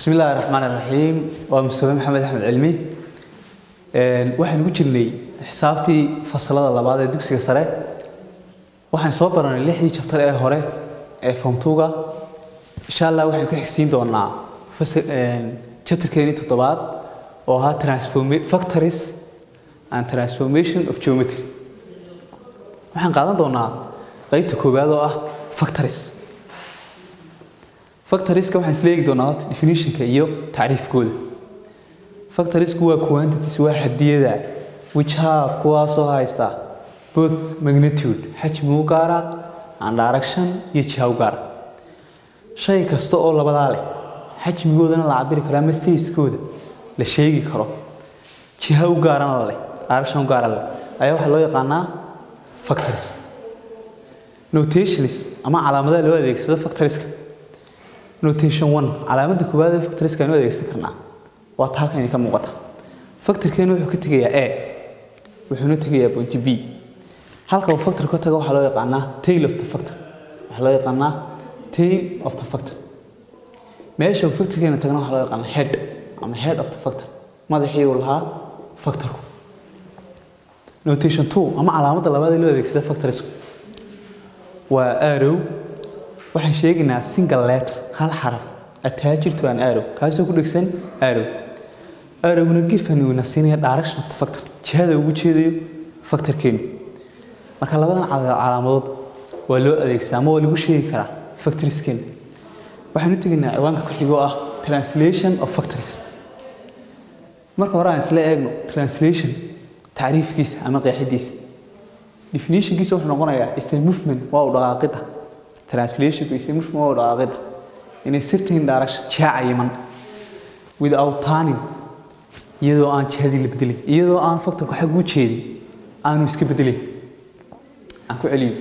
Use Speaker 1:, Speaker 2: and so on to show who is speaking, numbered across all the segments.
Speaker 1: بسم الله الرحمن الرحيم ومستوى محمد أحمد علمي waxaan ugu jirnay xisaabtii fasalada labaad ee dugsiga sare waxaan soo baranay lixdii chapter ee hore ee form 2ga insha Allah waxaan ku xigsiin doonaa chapterkeeni toddobaad oo ahaa transform factories and transformation of geometry waxaan qaadan doonaa qaybta koowaad oo ah factories factorieska waxaan isla eegi doonaa horta definitionka iyo tacriifkooda factoriesku waa quantities waa xadiyada which have kuwaasoo haysta both magnitude xajmi u gaara and direction iyo jiha u gaara shay kasta oo labadaa leh xajmigoodana la cabiri karo ama sayskooda la sheegi karo jiha u gaarana leh direction u gaara leh ayaa waxaa loo yaqaanaa factories notations ama calaamadaha loo adeegsado factorieska notation one calaamadda koowaad ee factorieska aynu adeegsan karnaa waa ta halkan ka muuqata factorkeenu wuxuu ka tegayaa a wuxuuna tegayaa point b halka uu factor ka tago waxaa loo yaqaanaa tail of the factor waxaa loo yaqaanaa tail of the factor meesha uu factorkeena tagna waxaa loo yaqaanaa head ama head of the factor madaxii uu lahaa factorku notation two ama calaamadda labaad ee loo adeegsada factorisku waa arrow waxaan sheegaynaa single letter hal xaraf attached to an arrow kaasoo ku dhegsan arrow arrowna given uu na siinaya direction of the factor jihada ugu jeedayo factorkeenu marka labadan calaamadood waa loo adeegsadaa ama waa lagu sheegi karaa factoriskeenu waxaan u tegaynaa ciwaanka ku xigoo ah translation of factories marka hore aan isla eegno translation tacriifkiisa ama qeexidiisa definitionkiisa wuxuu noqonayaa is a movement waa u dhaqaaqida translationku is a movement waa u dhaqaaqida in a certain direction jiha cayiman without turning iyadoo aan jihadii la bedelin iyadoo aan factorku xag u jeedin aanu iska bedelin aan ku celiyo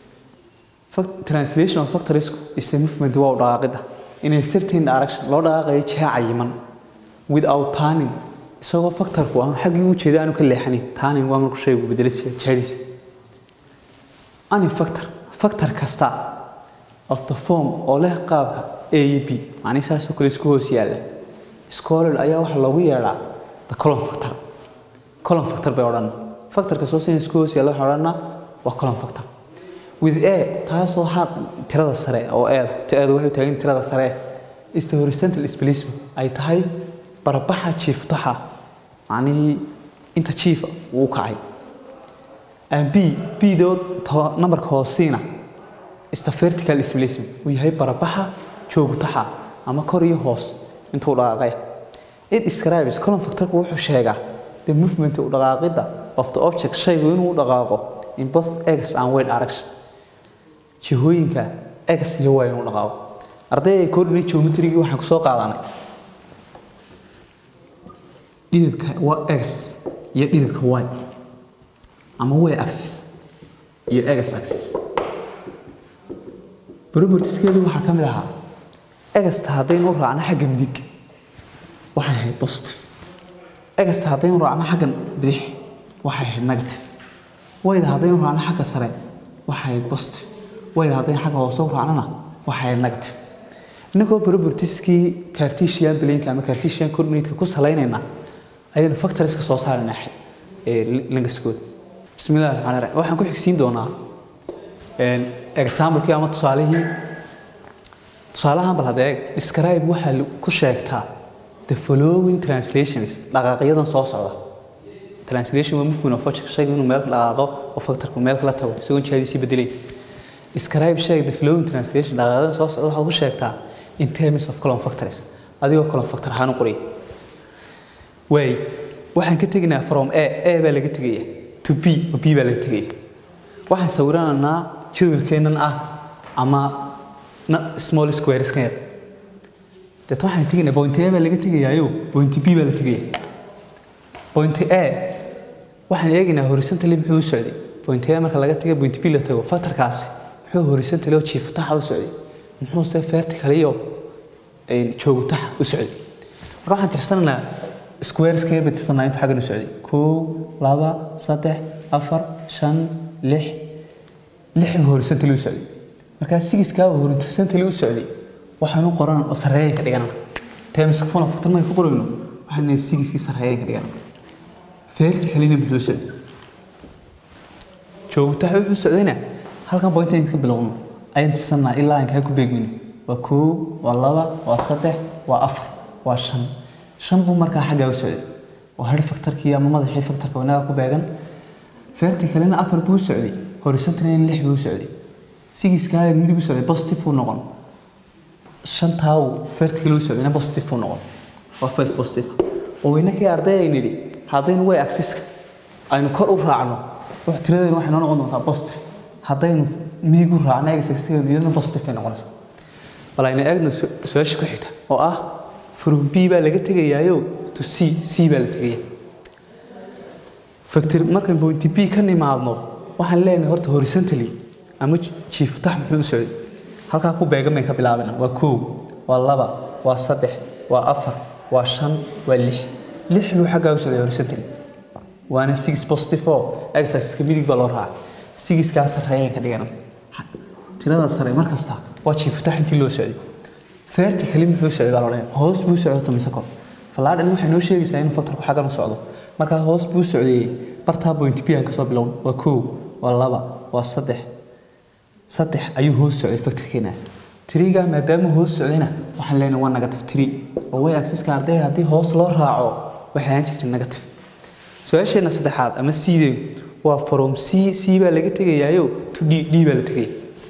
Speaker 1: translation of factorisku is a movement waa u dhaqaaqida in a certain direction loo dhaqaaqayo jiha cayiman without turning isagoo factorku aan xaggii u jeeda aanu ka leexanin turning waa marku shaygu bedelisa jihadiisa any factor factor kasta of the form oo leh qaabka a iyo b macnii saasoo kale isku hoos yaalla scholar ayaa waxaa loogu yeedhaa the column factor column factor bay odhan factorka soo sin isku hoos yaalla waxaa odhanaa waa column factor with a taasoo ha tirada sare oo eeda eedu waxay taagan tirada sare is the horizontal displacement ay tahay barabaxa jiiftaxa macnihii inta jiifa uu kacay and b bdood numberka hoosiina is the vertical displacement uu yahay barabaxa joogtaxa ama kor iyo hoos intuu dhaqaaqay it describes column factorku wuxuu sheegaa the movement u dhaqaaqida of the object shaygu inuu u dhaqaaqo in both x and y direction jihooyinka x iyo y inuu dhaqaaqo ardayda coordinate geometry waxaan ku soo qaadanay dhidibka waa x iyo dhidibka y ama y axis iyo x axis propertieskeedu waxaa ka mid ahaa egasta haddaynu u raacno xagga midig waxay ahayd positive egasta haddaynu raacno xagga bidix waxay ahayd negative wayda haddaynu raacno xagga sare waxay ahayd positive wayda haddaynu xagga hoose u raacnona waxay ahayd negative innagoo propertieskii cartesian blanka ama cartesian coordinate ku salaynayna ayaynu factorieska soo saarayna ee langaskooda bismi illahi raxmaan raxiim waxaan ku xigsiin doonaa examplekii ama tusaalihii tusaalahan bal hadda eeg describe waxaa ku sheegtaa the following translations dhaqaaqyadan soo socda translation waa movement of object shayga inuu meel ka dhaqaaqo oo factorku meel kala tago isagoon jihadiisii bedelay describe sheeg the following translation dhaqaaqyadan soo socda waxaad ku sheegtaa in terms of column factors adigoo column factor ahaan u qoraya waay waxaan ka tegaynaa from a a baa laga tegaya to b oo b baa laga tegaya waxaan sawiranaynaa jadwalkeennan ah ama small squares ka yar deet waxaan tegaynaa point a baa laga tegayaayo point b baa la tegaya point a waxaan eegaynaa horizontally muxuu u socday point a marka laga taga point b la tago factorkaasi muxuu horizontally oo jiiftaxa u socday muxuuse vertical iyo joogtaxa u socday marka waxaan tirsanaynaa squares ka yar bay tirsanaa intuu xaggan u socday kow laba saddex afar shan lix lix horizontally u socday markaa sigiskaa horizontally u socday waxaanu qoran oo sarreeya ka dhiganana times full factor markay ku qorayno waxaan leeyahay sigiskii sarreeyeen ka dhigan verticalina muxuu socday joogta wuxuu socdayna halkan pointayn ka bilowno ayaan tirsanaa ilaa aan kaa ku beegmin waa koo waa laba waa saddex waa afar waa shan shan buu markaa xaggaa u socday waa har factorkii ama madaxii factorka wanaga ku beegan verticalina afar buu socday horizontalina lix buu socday sigiskaaga midig u socday positive buu noqon shantaa uu vertical u socdayna positive buu noqon waa five positive oo inakii arday ay nidhi haddaynu way axiska aynu kor u raacno wax tiradeenu waxay noo noqon doontaa positive haddaynu midig u raacno egasaxiga iyaduna positive ay noqonaysaa bal aynu eegno su-aasha ku xigta oo ah from b baa laga tegayaayo to c c baa la tegaya factor markaan point b ka nimaadno waxaan leenahay horta horizontally ama jiiftax muxuu u socday halkaa ku beegan bay ka bilaabana waa koow waa laba waa saddex waa afar waa shan waa lix lix buu xaggaa u socday horizontally waana six positive oo exerciska midig baa loo raacay sigiskaa sarreeyay ka dhigana tirada sare mar kasta waa jiiftax intii loo socday vertically muxuu socday baa loo hoos buu socday tomise kor falaadhan waxay noo sheegaysaa inuu factorku xaggan u socdo markaa hoos buu socday bartaa point b aan kasoo bilowno waa koow waa laba waa saddex saddex ayuu hoos socday factorkeenaas tiriga maadaama hoos socdayna waxaan leenahay waa negative three oo way axiska arday haddii hoos loo raaco waxay ahaan jirtay negative su-aasheena saddexaad ama cdeedu waa from c c baa laga tegayaayo to d d baa la tegaya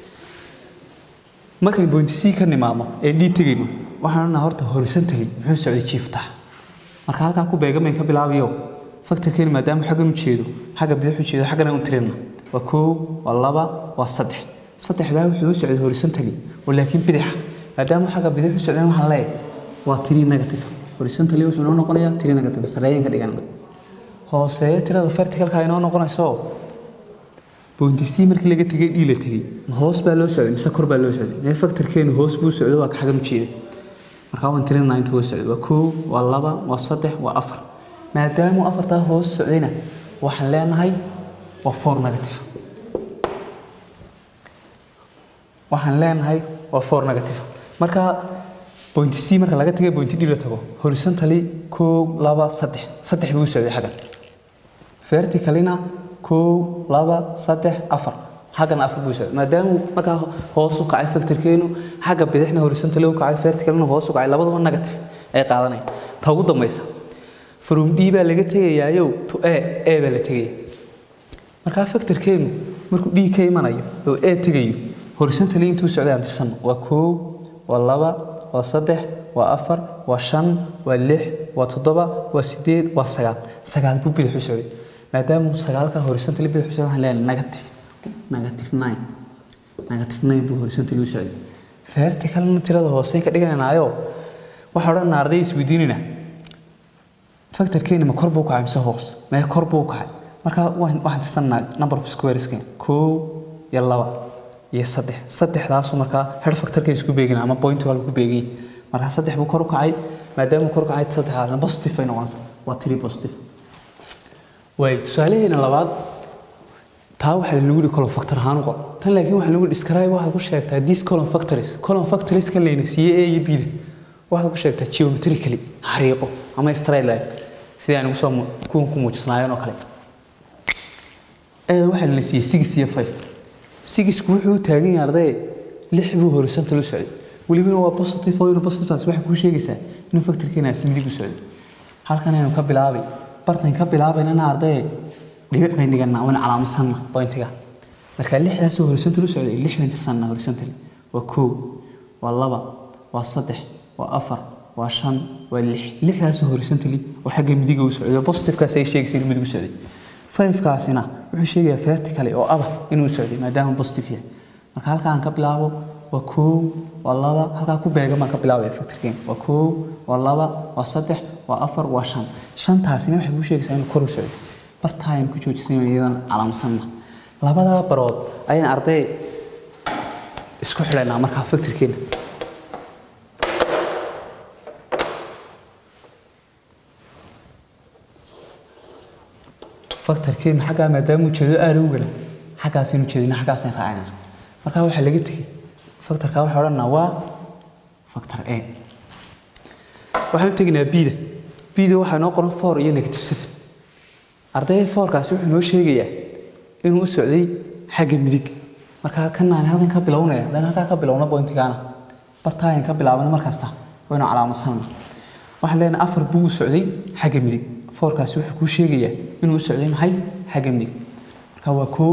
Speaker 1: markay point c ka nimaadno ee d tegayno waxaan odhanaa horta horizontally muxuu socday jiiftax marka halkaa ku beegamay ka bilaabayo factorkeeni maadaama xaggan u jeedo xagga bidix u jeedo xaggana u tirina waa koow waa laba waa saddex saddexdaa wuxuu u socday horizontally oo laakiin bidixa maadaama xagga bidix u socdeen waxaan leeyahay waa tiri negative horizontally wuxuu noo noqonayaa tiri negative sarreeyeen ka dhigan hooseeyo tirada verticalka ay noo noqonayso point c markii laga tegay d la tegay ma hoos baa loo socday mise kor baa loo socday mee factorkeenu hoos buu socdo waa ka xaggan u jeeday markaa waan tirinaa inta hoos socday waa koow waa laba waa saddex waa afar maadaamuu afartaa hoos socdayna waxaan leenahay waa four negative waxaan leenahay waa four negative marka point c marka laga tagay point d la tago horizontally koow laba saddex saddex buu socday xaggan verticalina koow laba saddex afar xaggana afar buu socday maadaama markaa hoos u kacay factorkeenu xagga bidixna horizontally u kacay verticalina hoos u kacay labadaba negative ay qaadanaya ta ugu dambaysa from d baa laga tegayaayo to a a baa la tegaya markaa factorkeenu markuu d ka imanayo oo a tegayo horizontally intuu socday aan tirsan waa koow waa laba waa saddex waa afar waa shan waa lix waa toddoba waa sideed waa sagaal sagaal buu bidix u socday maadaama sagaalka horizontally bidix u socday waxaan leenahay negative negative nine negative nine buu horizontally u socday verticalna tirada hooseen ka dhigananaayo waxaan odhanaa arday isweydiinayna factorkeeni ma kor buu kacay mise hoos mee kor buu kacay marka waxaan tirsanaa number of squareska koow iyo laba iyo saddex saddexdaasu markaa head factorkay isku beegina ama point waa lagu beegay markaa saddex buu kor u kacay maadaama kor u kacay saddexdaasna positive ay noqonaysaa waa three positive waay tusaalaheena labaad taa waxaa lagu yihi column factor ahaan u qor tan laakiin waxaa lagu describe waxaad ku sheegtaa these column factories column factories kan layna siiye a iyo b da waxaad ku sheegtaa geometrically xariiqo ama straight line sidii aan ugu soo kuwan ku muujisnaayeen oo kale waxaa la siiyey six iyo five sixku wuxuu u taagan yahay arday lix buu horizontal u socday welibana waa positive oo inuu positiveaas waxay kuu sheegaysaa inuu factorkeenaas midig u socday halkan aynu ka bilaabay bartan ka bilaabaynana arday dhibic bayn dhiganaa waan calaamadsanna pointiga marka lixdaasoo horizontal u socday lix bayn tirsanna horizontal waa koow waa laba waa saddex waa afar waa shan waa lix lixdaasoo horizontally oo xagga midiga u socday oo positivekaas ay sheegaysa inuu midig u socday fivekaasina wuxuu sheegayaa vertically oo aba inuu socday maadaama positive yahay marka halka aan ka bilaabo waa koow waa laba halkaa ku beegan baan ka bilaabaya factorkeen waa koow waa laba waa saddex waa afar waa shan shantaasina waxay kuu sheegaysaa inuu kor u socday bartaa ayaan ku joojisay iyadan calaamadsanna labadaa barood ayaan arday isku xidhaynaa markaa factorkeena factorkeena xaggaa maadaama ujeedo aada u gala xaggaasaynu jeedina xaggaasaan raacinaa markaa waxaa laga tegey factorka waxaa odhanaa waa factor a waxaan u teginaa bida bida waxaa noo qoran four iyo negative seven ardayda foorkaasi wuxuu noo sheegayaa inuu u socday xagga midig markaa kanaan halkan ka bilownaya haddaan halkaa ka bilowna bointigaana bartaayan ka bilaabana markasta waynu calaamadsanana waxaan leenahay afar buu u socday xagga midig foorkaasi wuxuu kuu sheegayaa inuu u socday maxay xagga midig marka waa koo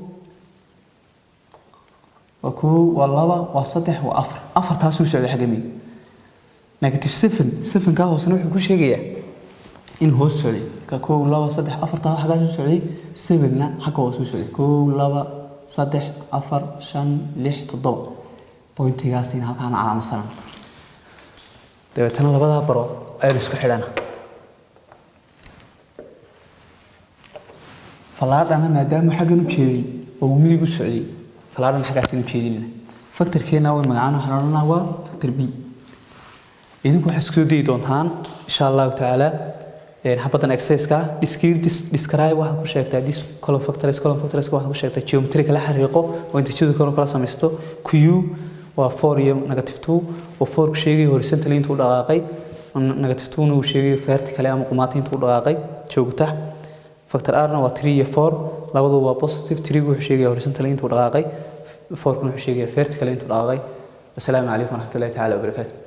Speaker 1: waa koo waa laba waa saddex waa afar afartaasuu socday xagga midig negative seven sevenkaa hoosena wuxuu ku sheegayaa in hoos socday marka kow laba saddex afartaa xaggaasuu socday sevenna xagga hoosuu socday kow laba saddex afar shan lix toddoba bointigaasina halkaana calaamadsanana dabeetana labadaa baro ayaynu isku xidhana fallaadhana maadaama xaggan u jeeday oo uu midig u socday fallaadhana xaggaasaynu jeedinayna faktorkeena way magacaan waxaan odhanaa waa factor b idinku waxaad isku soo dayi doontaan insha allahu tacaala xabaddan exercise-ka describe describe waxaad ku sheegtaa this column factors column factors waxaad ku sheegtaa geometry kala xariiqo oo intajadu kale kala samaysto q waa 4 iyo negative 2 oo 4 ku sheegay horizontally intuu dhaqaaqay negative 2 na uu sheegay vertically ama qumaati intuu dhaqaaqay joogta factor r na waa 3 iyo 4 labadu waa positive 3 wuxuu sheegay horizontally intuu dhaqaaqay 4 kuna wuxuu sheegay vertically intuu dhaqaaqay assalaamu calaykum waraxmatullaahi tacaala wabarakaatuh